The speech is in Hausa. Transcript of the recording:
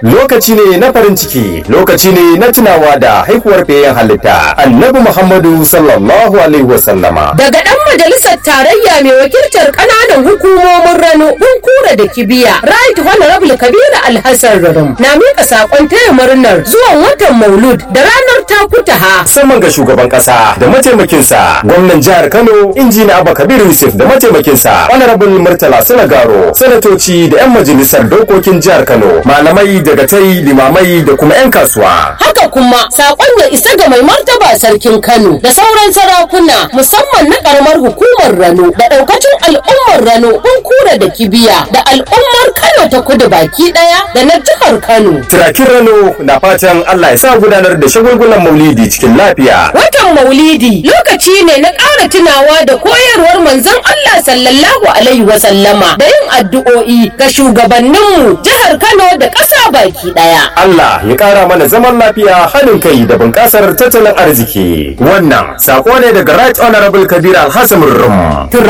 lokaci ne na farin ciki lokaci ne na tunawa da haihuwar fiyayyen halitta annabi muhammadu sallallahu alaihi wasallama daga ɗan majalisar tarayya mai wakiltar ƙananan hukumomin rano kura da kibiya right honorable kabiru alhassan rurum na miƙa saƙon taya murnar zuwan watan maulud da ranar takutaha musamman ga shugaban kasa da mataimakinsa gwamnan jihar kano injina abba kabir yusuf da mataimakinsa honorable murtala sanagaro sanatoci da 'yan majalisar dokokin jihar kano malamai daga tai limamai da kuma 'yan kasuwa haka kuma saƙon ya isa ga mai martaba sarkin kano da sauran sarakuna musamman na ƙaramar hukumar rano da ɗaukacin al'ummar rano kura da kibiya da al'ummar kano ta kudu baki ɗaya da na jihar kano turakin rano na fatan allah ya sa gudanar da shagulgulan maulidi cikin lafiya watan maulidi lokaci ne na ƙara tunawa da koyarwar manzon allah sallallahu alaihi wasallama da yin addu'o'i ga shugabanninmu jihar kano da ƙasa baki ɗaya allah ya ƙara mana zaman lafiya haɗin kai da bunƙasar tattalin arziki wannan sako ne daga right honorable kabir alhassan rum